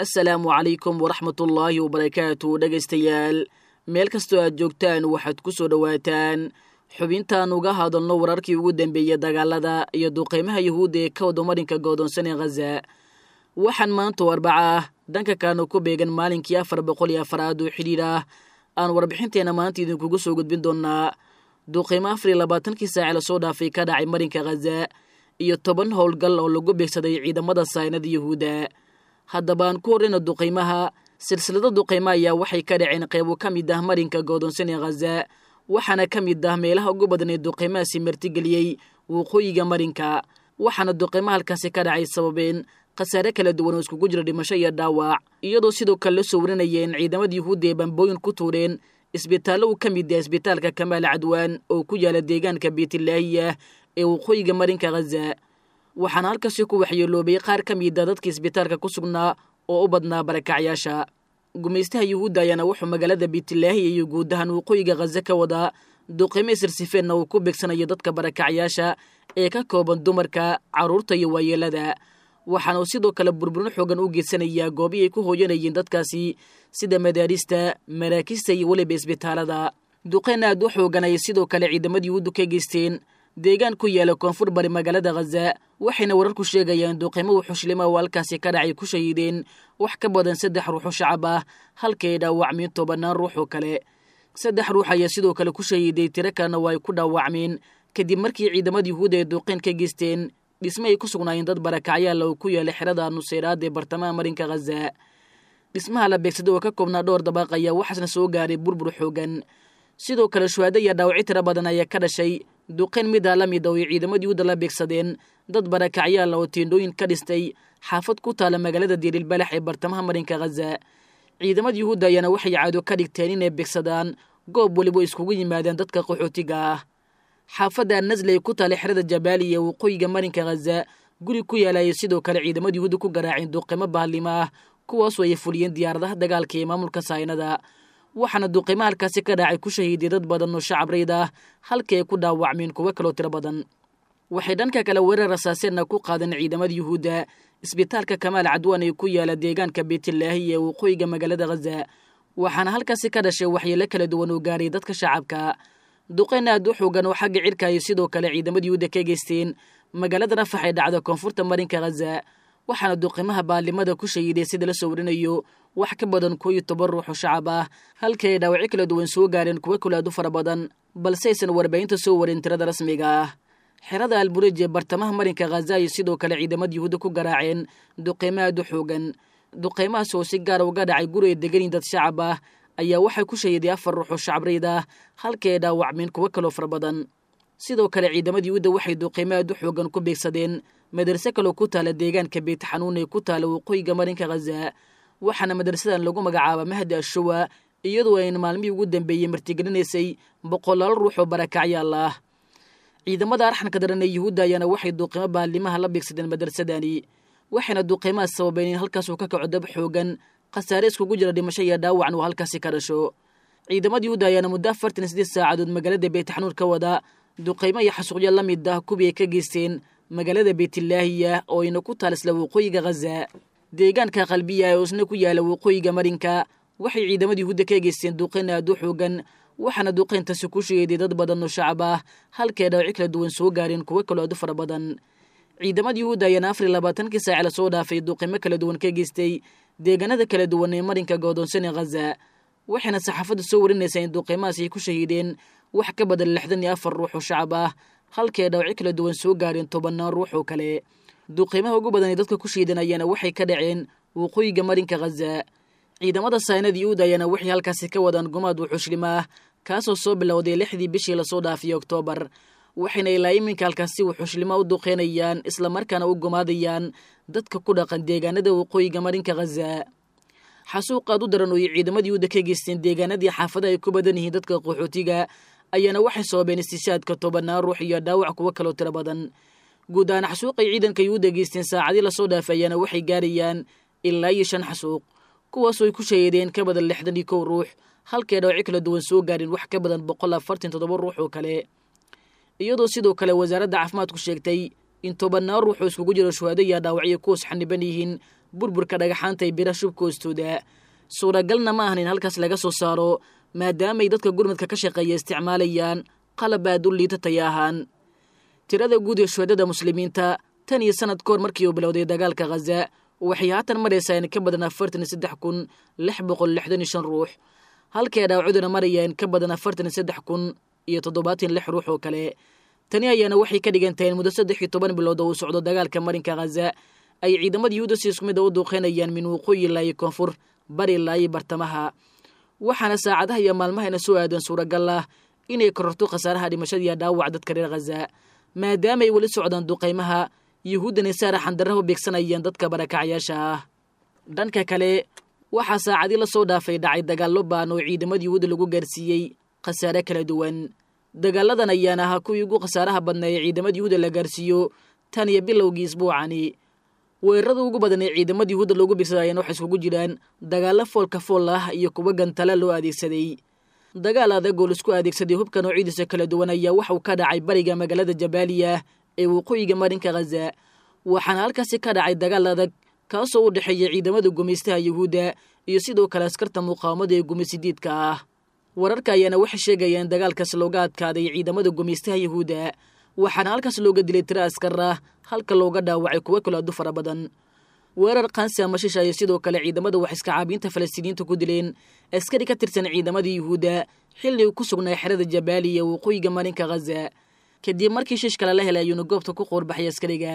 assalaamu calaykum waraxmatullaahi wabarakaatu dhegaystayaal meel kastoo aad joogtaan waxaad ku soo dhowaataan xubintaan uga hadalno wararkii ugu dambeeyey dagaalada iyo duqeymaha yuhuudda ee ka wada marinka goodoonsan ee khaza waxaan maanta arbaca ah dhanka kaana ku beegan maalinkii afar boqol iyo afaraad oo xidhiir ah aan warbixinteenna maanta idinkugu soo gudbin doonnaa duqeymo afar iyo labaatankii saace lasoo dhaafay ka dhacay marinka khaza iyo toban howlgal oo lagu beegsaday ciidamada saynada yuhuudda haddaba aan ku horreyna duqeymaha silsilada duqeymo ayaa waxay ka dhaceen qeybo ka mid ah marinka goodoonsan ee khaza waxaana ka mid ah meelaha ugu badan ee duqeymahaasi martigeliyey waqooyiga marinka waxaana duqeymo halkaasi ka dhacay sababeen khasaare kala duwan oo iskugu jira dhimasho iyo dhaawac iyadoo sidoo kale la soo warinaya in ciidamada yuhuudda ee bambooyin ku tuureen isbitaallo uu ka mid yahay isbitaalka kamaal cadwaan oo ku yaala deegaanka beytlaahiyah ee waqooyiga marinka khaza waxaana halkaasi ku waxyeeloobay qaar ka mida dadkii isbitaalka ku sugnaa oo u badnaa barakacyaasha gumaystaha yuhuudda ayaana wuxuu magaalada beytlaahiya iyo guud ahaan waqooyiga khaza ka wadaa duqeymo sirsifeenna uu ku beegsanayo dadka barakacyaasha ee ka kooban dumarka carruurta iyo waayeelada waxaana uu sidoo kale burburin xoogan u geysanayaa goobii ay ku hooyanayeen dadkaasi sida madaarista maraakiista iyo weliba isbitaalada duqeyn aad u xoogan ayay sidoo kale ciidamada yuhuuddu ka geysteen deegaan ku yaala koonfur bari magaalada khaza waxayna wararku sheegayaan duqeymo wuxuushilima oo halkaasi ka dhacay ku shahiideen wax ka badan saddex ruuxoo shacab ah halkay dhaawacmeen tobannaan ruux oo kale saddex ruux ayaa sidoo kale ku shahiiday tiro kalena waa ay ku dhaawacmeen kadib markii ciidamada yuhuudda ay duqeyn ka geysteen dhisme ay ku sugnaayeen dad barakacyaal oo ku yaala xerada nuseyraad ee bartamaha marinka khaza dhismaha la beegsaday oo ka koobnaa dhowr dabaaq ayaa waxaasna soo gaaray burbur xoogan sidoo kale shuhaado iyo dhaawacyo tiro badan ayaa ka dhashay duqeyn midaa la mid oo ay ciidamada yuhuudda la beegsadeen dad barakacyaal oo tiendhooyin ka dhistay xaafad ku taala magaalada diirilbalax ee bartamaha marinka khaza ciidamada yuhuudda ayaana waxay caado ka dhigteen inay beegsadaan goob weliba iskugu yimaadeen dadka qaxootiga ah xaafadda nasle ee ku taala xerada jabaali ee waqooyiga marinka khaza guri ku yaalaya sidoo kale ciidamada yuhuudda ku garaaceen duqeymo bahalimo ah kuwaasoo ay fuliyeen diyaaradaha dagaalka ee maamulka saynada waxaana duqeymo halkaasi ka dhacay ku shahiiday dad badan oo shacab rayd ah halkii ay ku dhaawacmeen kuwo kaloo tiro badan waxay dhanka kale weerar rasaaseenna ku qaadeen ciidamada yuhuudda isbitaalka kamaal cadwaan ee ku yaala deegaanka beytlaahi ee waqooyiga magaalada khaza waxaana halkaasi ka dhashay waxyeelo kala duwan oo gaaray dadka shacabka duqeyn aad u xoogan oo xagga cirka ay sidoo kale ciidamada yuhuudda ka geysteen magaalada rafax ee dhacda koonfurta marinka khaza waxaana duqeymaha baalimada ku shahiiday sida la soo warinayo wax ka badan koo iyo toban ruux oo shacab ah halkii ay dhaawacyo kala duwan soo gaareen kuwo kale aad u fara badan balse aysan warbaahinta soo warin tirada rasmiga ah xerada alburej ee bartamaha marinka khaza ayay sidoo kale ciidamada yuhuudda ku garaaceen duqeymo aad u xoogan duqeymahaas oo si gaara uga dhacay guri ay deganin dad shacab ah ayaa waxay ku shahiiday afar ruux oo shacab rayd ah halkii ay dhaawacmeen kuwo kaloo fara badan sidoo kale ciidamada yuhuudda waxay duqeymo aad u xoogan ku beegsadeen madarse kaloo ku taala deegaanka beyt xanuun ee ku taala waqooyiga marinka khaza waxaana madrasadan lagu magacaaba mahdi ashuwa iyadoo ayna maalmihii ugu dambeeyey martigelinaysay boqolaalo ruux oo barakacyaal ah ciidamada arxanka daran ee yuhuudda ayaana waxay duqeymo baalimaha la beegsadeen madrasadani waxayna duqeymahaas sababeen in halkaasuu ka kaco dab xoogan khasaare iskugu jira dhimasho iyo dhaawacan uu halkaasi ka dhasho ciidamada yuhuudda ayaana muddo afartan sideed saacadood magaalada beytxanuun ka wada duqeymo iyo xasuuqyo la mid ah kuwii ay ka geysteen magaalada beytlaahiya oo ayna ku taal isla waqooyiga khaza deegaanka qalbiya ee isna ku yaala waqooyiga marinka waxay ciidamada yuhuudda ka geysteen duqeyn aad u xoogan waxaana duqeyntaasi ku sheeday dad badan oo shacab ah halkay dhaawaci kala duwan soo gaareen kuwo kaloo aad u fara badan ciidamada yuhuudda ayaana afar iyo labaatankii saace lasoo dhaafay duqeymo kala duwan ka geystay deegaanada kala duwan ee marinka goodoonsan ee khaza waxayna saxaafadda soo warinaysaa in duqeymahaas ay ku shahiideen wax ka badan lixdan iyo afar ruux oo shacab ah halkii ay dhaawaci kala duwan soo gaareen tobannaan ruux oo kale duqeymaha ugu badan ee dadka ku shiidan ayaana waxay ka dhaceen waqooyiga marinka khaza ciidamada saynada yuhuud ayaana waxay halkaasi ka wadaan gumaad wuxuushlim ah kaasoo soo bilowday lixdii bishii lasoo dhaafiyey oktoobar waxayna ilaa iminka halkaasi wuxuushlimo u duqeynayaan islamarkaana u gumaadayaan dadka ku dhaqan deegaanada waqooyiga marinka khaza xasuuqaad u daran oo ay ciidamada yuhuudda ka geysteen deegaanadii xaafadaha ay ku badan yihiin dadka qaxootiga ayaana waxay sababeen istishaadka tobannaan ruux iyo dhaawac kuwo kaloo tiro badan guud ahaan xasuuqay ciidanka yuhuudda geysteen saacadii lasoo dhaafay ayaana waxay gaarayaan ilaa iyo shan xasuuq kuwaasoo ay ku shahiideen ka badan lixdan iyo kow ruux halkay dhaawaci kala duwan soo gaareen wax ka badan boqol afartan toddoba ruux oo kale iyadoo sidoo kale wasaaradda caafimaadku sheegtay in tobannaan ruux oo iskugu jiro shuhaado iyo dhaawacyo kuwas xaniban yihiin burburka dhagaxaanta ee bira shubka hoostooda suuragalna ma ahan in halkaas laga soo saaro maadaamay dadka gurmadka ka shaqeeya isticmaalayaan qalab aad u liita taya ahaan tirada guud ee shuhadada muslimiinta tan iyo sanad kahor markii uu bilowday dagaalka khaza waxay haatan maraysaa in ka badan afartan iyo saddex kun lix boqol lixdan iyo shan ruux halkii ay dhaawacuduna maraya in ka badan afartan iyo saddex kun iyo toddobaatan lix ruux oo kale tani ayaana waxay ka dhigan tahay in muddo saddex iyo toban bilood oo uu socdo dagaalka marinka khaza ay ciidamada yuhuuda si isku mid a u duuqeynayaan min waqooyi ilaa iyo koonfur bari ilaa iyo bartamaha waxaana saacadaha iyo maalmahayna soo aadan suuragal ah inay kororto khasaaraha dhimashada iyo dhaawac dadka reer khaza maadaama ay weli socdaan duqaymaha yuhuuddana saara xandaraha u beegsanayaan dadka barakacyaasha ah dhanka kale waxaa saacadii la soo dhaafay dhacay dagaallo baan oo ciidamada yuhuudda lagu gaarsiiyey khasaare kala duwan dagaaladan ayaana ahaa kuwii ugu khasaaraha badnaa ee ciidamada yuhuudda la gaarsiiyo tan iyo bilowgii isbuucani weerarada ugu badan ee ciidamada yuhuudda loogu beegsada ayaana waxay iskugu jiraan dagaallo foolka fool ah iyo kuwa gantala loo adeegsaday dagaal adag oo laisku adeegsaday hubka noocyadiisa kala duwan ayaa waxauu ka dhacay bariga magaalada jabaaliya ee waqooyiga marinka khaza waxaana halkaasi ka dhacay dagaal adag kaasoo u dhexeeya ciidamada gumaystaha yuhuudda iyo sidoo kale askarta muqaawamada ee gumaysidiidka ah wararka ayaana waxay sheegayaan dagaalkaas looga adkaaday ciidamada gumaystaha yuhuudda waxaana halkaas looga dilay tiro askar ah halka looga dhaawacay kuwo kale adu fara badan weerar kansi ama shisha ayay sidoo kale ciidamada wax iska caabiinta falastiiniyiinta ku dileen askari ka tirsan ciidamada yuhuudda xilli uu ku sugnaa xerada jabaaliya waqooyiga marinka khaza kadib markii shish kale la helay ayuuna goobta ku qoorbaxay askariga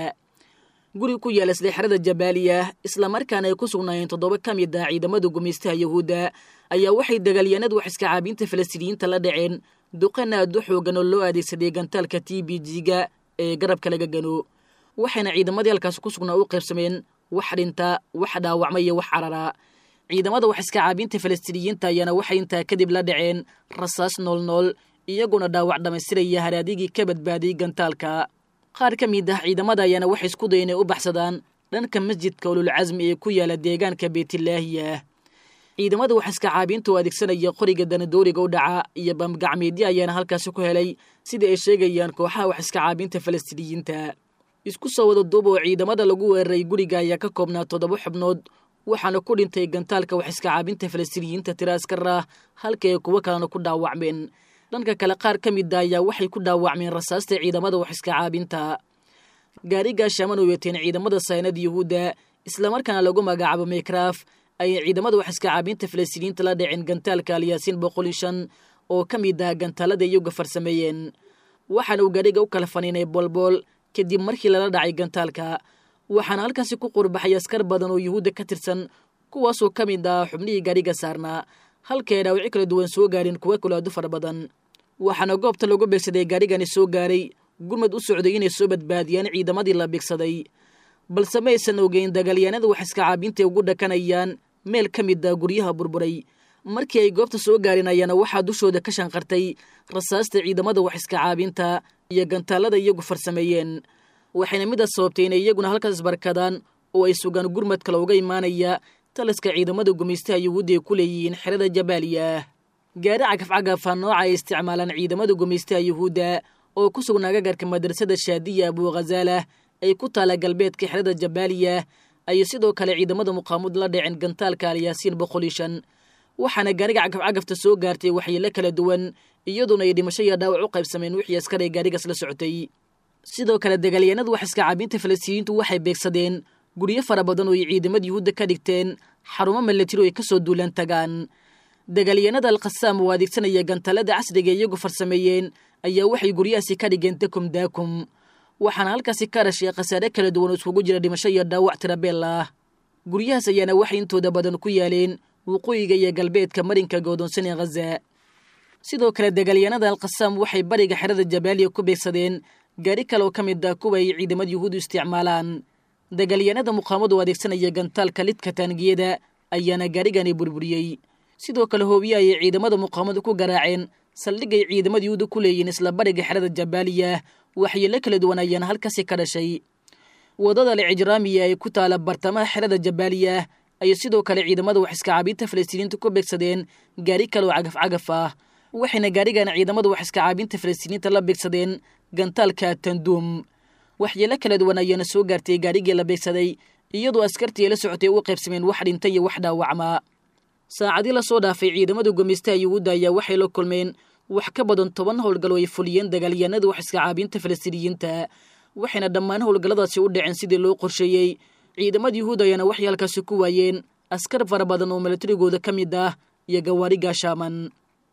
guri ku yaala isla xerada jabaaliya islamarkaana ay ku sugnaayeen toddoba ka mid ah ciidamada gumaystaha yuhuudda ayaa waxay dagaalyahanada wax iska caabiinta falastiiniyiinta la dhaceen duqan aad u xoogan oo loo adeegsaday gantaalka t b g-ga ee garabka laga gano waxayna ciidamadii halkaas ku sugnaa u qaybsameen wax dhinta wax dhaawacma iyo wax carara ciidamada wax iska caabiinta falastiiniyiinta ayaana waxay intaa kadib la dhaceen rasaas noolnool iyaguna dhaawac dhammaystiraya haraadigii ka badbaadiyey gantaalka qaar ka mid ah ciidamada ayaana waxay isku daya inay u baxsadaan dhanka masjidka ululcasmi ee ku yaala deegaanka beytilaahiya ciidamada wax iska caabiinta oo adeegsanaya qoriga danadooriga u dhaca iyo bamgacmeedyo ayaana halkaasi ku helay sida ay sheegayaan kooxaha wax iska caabiinta falastiiniyiinta isku soo wada duub oo ciidamada lagu weeraray guriga ayaa ka koobnaa toddoba xubnood waxaana ku dhintay gantaalka wax iska caabinta falastiiniyiinta tiro askar ah halka ay kuwo kalena ku dhaawacmeen dhanka kale qaar ka mid a ayaa waxay ku dhaawacmeen rasaasta ciidamada wax iska caabinta gaarigaa shaaman oo weeteen ciidamada saynada yuhuudda islamarkaana lagu magacaabo maykraaf ayay ciidamada wax iska caabinta falastiiniyiinta la dhaceen gantaalka alyaasiin boqol iyo shan oo ka mid ah gantaalada iyaga farsameeyeen waxaana uu gaadhiga u kala faniinay boolbool kadib markii lala dhacay gantaalka waxaana halkaasi ku qurbaxay askar badan oo yuhuudda ka tirsan kuwaasoo ka mid ah xubnihii gaadhiga saarnaa halkaay dhaawacyo kala duwan soo gaareen kuwo kale aadu fara badan waxaana goobta lagu beegsaday gaadhigani soo gaaray gurmad u socday inay soo badbaadiyaan ciidamadii la beegsaday balse ma aysan ogeyn dagaalyaanada wax iska caabintae ugu dhakanayaan meel ka mid ah guryaha burburay markii ay goobta soo gaareen ayaana waxaa dushooda ka shanqartay rasaasta ciidamada wax iska caabinta iyo gantaalada iyagu farsameeyeen waxayna midaas sababtay inay iyaguna halkaas isbarkadaan oo ay sugaan gurmad kale uga imaanaya taliska ciidamada gumaystaha yuhuudda ay ku leeyihiin xerada jabaaliya gaari cagafcagafa nooca ay isticmaalaan ciidamada gumaystaha yuhuudda oo ku sugnaa gagarka madrasada shaadiya abuukhazaalah ay ku taala galbeedka xerada jabaaliya ayay sidoo kale ciidamada muqaamud la dhaceen gantaalka alyaasiin boqol iyo shan waxaana gaariga cagafcagafta soo gaartay waxyeelo kala duwan iyaduna ay dhimasho iyo dhaawac u qaybsameen wixii askar ay gaarigaas la socotay sidoo kale dagaalyahanada wax iska caabinta falastiiniyiintu waxay beegsadeen guryo fara badan oo ay ciidamada yuhuudda ka dhigteen xarumo milatiro ay ka soo duulaan tagaan dagaalyahanada alkhasaam oo adeegsanaya gantaalada casriga iyagu farsameeyeen ayaa waxay guryahaasi ka dhigeen dakum daakum waxaana halkaasi ka dhashay khasaare kala duwan oo iskugu jira dhimasho iyo dhaawac tirabeel ah guryahaas ayaana waxay intooda badan ku yaaleen waqooyiga iyo galbeedka marinka goodoonsan ee khaza sidoo kale dagaalyahanada alkhasaam waxay bariga xerada jabaaliya ku beegsadeen gaari kale oo ka mid ah kuwa ay ciidamada yuhuudu isticmaalaan dagaalyahanada muqaamadu adeegsanaya gantaalka lidka taangiyada ayaana gaarigani burburiyey sidoo kale hoobiye ayay ciidamada muqaamadu ku garaaceen saldhigay ciidamada yuhuuda ku leeyihiin isla bariga xerada jabaaliya waxyeelo kala duwan ayaana halkaasi ka dhashay wadada licijraamiya ee ku taala bartamaha xerada jabaaliya ayay sidoo kale ciidamada wax iska caabinta falastiiniinta ku beegsadeen gaari kale oo cagaf cagaf ah waxayna gaarigan ciidamada wax iska caabinta falastiiniinta la beegsadeen gantaalka tanduum waxyeelo kala duwan ayaana soo gaartay gaarigii la beegsaday iyadoo askartii la socotay u qaybsameen wax dhinta iyo wax dhaawacmaa saacadii lasoo dhaafay ciidamada gumaystaha yuhuudda ayaa waxay la kulmeen wax ka badan toban howlgal oo ay fuliyeen dagaalyahanada wax iska caabiinta falastiiniyiinta waxayna dhammaan howlgalladaasi u dhaceen sidii loo qorsheeyey ciidamada yuhuud ayaana waxay halkaasi ku waayeen askar fara badan oo milatarigooda ka mid ah iyo gawaari gaashaaman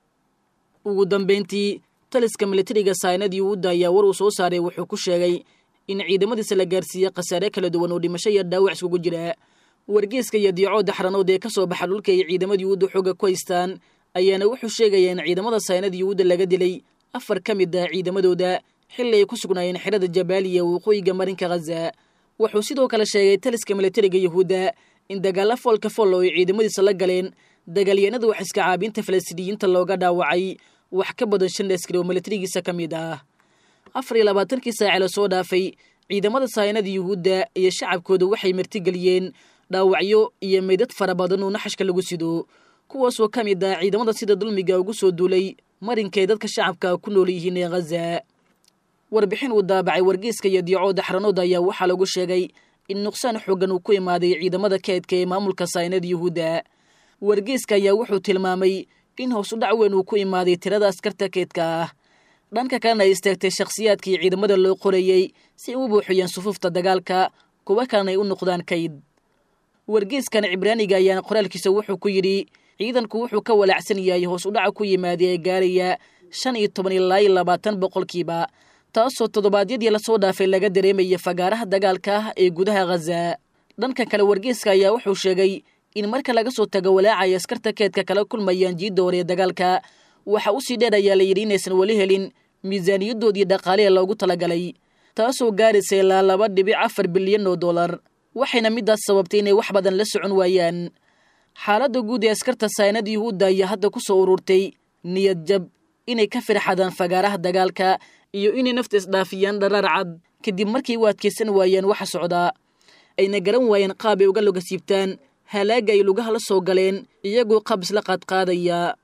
ugu dambayntii taliska milatariga saynad yuhuudda ayaa war uu soo saaray wuxuu ku sheegay in ciidamadiisa la gaarsiiyey khasaare kala duwan oo dhimasho iyo dhaawac iskugu jira wargeeska iyo diicooda xaranood ee ka soo baxa dhulka ay ciidamada yuhuudda xooga ku haystaan ayaana wuxuu sheegaya in ciidamada saynada yuhuudda laga dilay afar ka mid ah ciidamadooda xilli ay ku sugnaayeen xerada jabaaliya waqooyiga marinka khaza wuxuu sidoo kale sheegay taliska milatariga yuhuudda in dagaalla foolka fool oo ay ciidamadiisa la galeen dagaalyahanada wax iska caabiinta falastiiniyiinta looga dhaawacay wax ka badan shan askari oo milatarigiisa ka mid ah afar iyo labaatankii saace la soo dhaafay ciidamada saynada yuhuudda iyo shacabkooda waxay martigeliyeen dhaawacyo iyo meydad fara badan oo naxashka lagu sido kuwaasoo ka mid ah ciidamada sida dulmiga ugu soo duulay marinkay dadka shacabka ku nool yihiin ee khaza warbixin uu daabacay wargeyska iyo diicooda xaranooda ayaa waxaa lagu sheegay in nuqsaan xoogan uu ku imaaday ciidamada keedka ee maamulka saynada yuhuudda wargeyska ayaa wuxuu tilmaamay in hoos u dhac weyn uu ku imaaday tirada askarta keedka ah dhanka kalena ay istaagtay shakhsiyaadkii ciidamada loo qorayey si ay u buuxiyeen sufuufta dagaalka kuwa kalena ay u noqdaan kayd wargeyskan cibraaniga ayaana qoraalkiisa wuxuu ku yidhi ciidanku wuxuu ka walaacsan yahay hoos u dhaca ku yimaaday ee gaaraya shan iyo toban ilaa iyo labaatan boqolkiiba taasoo toddobaadyadii lasoo dhaafay laga dareemaya fagaaraha dagaalka ah ee gudaha khaza dhanka kale wargeyska ayaa wuxuu sheegay in marka laga soo tago walaacay askarta keedka kala kulmayaan jiidda hore ee dagaalka waxa u sii dheer ayaa la yidhi inaysan weli helin miisaaniyadoodii dhaqaale ee loogu talagalay taasoo gaaraysa ilaa laba dhibic afar bilyan oo dollar waxayna midaas sababtay inay wax badan la socon waayaan xaaladda guud ee askarta saynada yuhuudda ayaa hadda ku soo ururtay niyad jab inay ka firxadaan fagaaraha dagaalka iyo inay nafta isdhaafiyaan dharaar cad kadib markay u adkaysan waayeen waxa socdaa ayna garan waayeen qaab ay uga loga siibtaan halaaga ay lugaha la soo galeen iyagoo qabis la qaadqaadaya